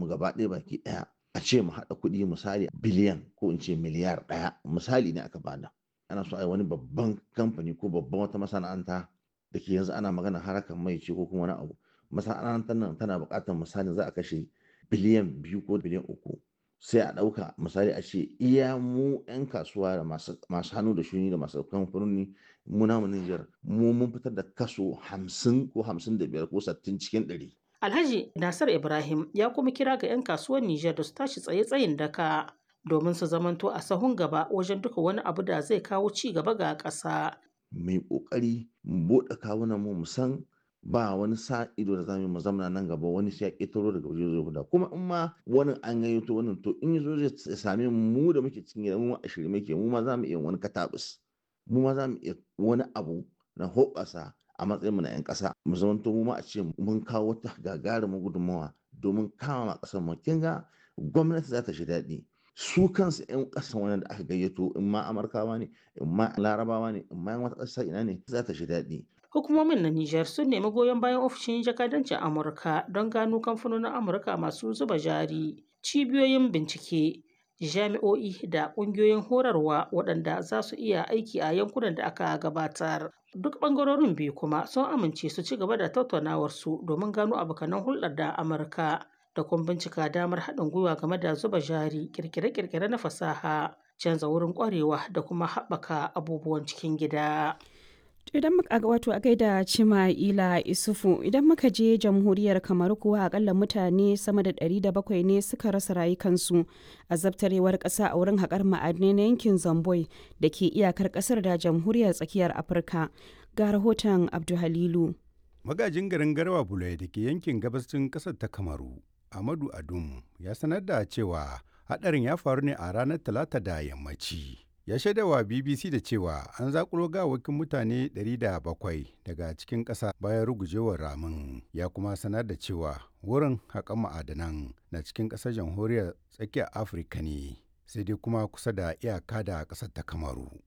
gaba ɗaya baki ɗaya a ce mu haɗa kuɗi misali biliyan ko in ce miliyar ɗaya misali ne aka bada ana so a yi wani babban kamfani ko babban wata masana'anta da ke yanzu ana magana harkar mai ce ko kuma wani abu masana'antar nan tana buƙatar misali za a kashe biliyan biyu ko biliyan uku sai a ɗauka misali a ce iya mu 'yan kasuwa da masu hannu da shuni da masu kamfanoni mu namu Nijar mu mun fitar da kaso hamsin ko hamsin da biyar ko sittin cikin ɗari. Alhaji Nasir Ibrahim ya kuma kira ga 'yan kasuwar Nijar da su tashi tsaye tsayin daka domin su zamanto a sahun gaba wajen duka wani abu da zai kawo ci gaba ga ƙasa. Mai ƙoƙari mu buɗe kawunan mu san ba wani sa ido da zamu mu zamana nan gaba wani sai ya ƙetaro daga waje zai guda kuma in ma wani an gayyato wannan to in yazo zai same mu da muke cikin gida mu a shirye muke mu ma zamu iya wani katabus mu ma zamu iya wani abu na hoɓasa a matsayin mu na 'yan ƙasa mu zamanto mu ma a ce mun kawo wata gagarumin gudunmawa domin kama ƙasar mu kin ga gwamnati za ta shi daɗi su kansu 'yan ƙasan wani da aka gayyato in ma amurkawa ne in ma larabawa ne in ma yan wata ƙasa ina ne za ta shi daɗi Hukumomin na Nijar sun nemi goyon bayan ofishin jakadancin Amurka don gano kamfanonin Amurka masu zuba jari, cibiyoyin bincike, jami'o'i da ƙungiyoyin horarwa waɗanda za su iya aiki a yankunan da aka gabatar. Duk ɓangarorin biyu kuma sun amince su ci gaba da tattaunawarsu domin gano abokanan hulɗar da Amurka da kuma bincika damar haɗin gwiwa game da zuba jari, ƙirƙire-ƙirƙire na fasaha, canza wurin ƙwarewa da kuma haɓaka abubuwan cikin gida. idan muka wato a gaida cima ila isufu idan muka je jamhuriyar kamar kuwa akalla mutane sama da 700 ne suka rasa rayukansu a zabtarewar kasa a wurin haƙar ma'adinai na yankin zamboi da ke iyakar ƙasar da jamhuriyar tsakiyar afirka ga rahoton abduhalilu magajin garin garwa bulai da ke yankin gabashin ƙasar ta kamaru amadu adum ya sanar da cewa haɗarin ya faru ne a ranar talata da yammaci ya shaidawa bbc da cewa an zakulo gawakin mutane 700 daga cikin ƙasa bayan rugujewar ramin ya kuma sanar da cewa wurin haƙan ma'adanan na cikin ƙasar jamhuriyar tsakiyar afirka ne sai dai kuma kusa da iyaka da ƙasar ta kamaru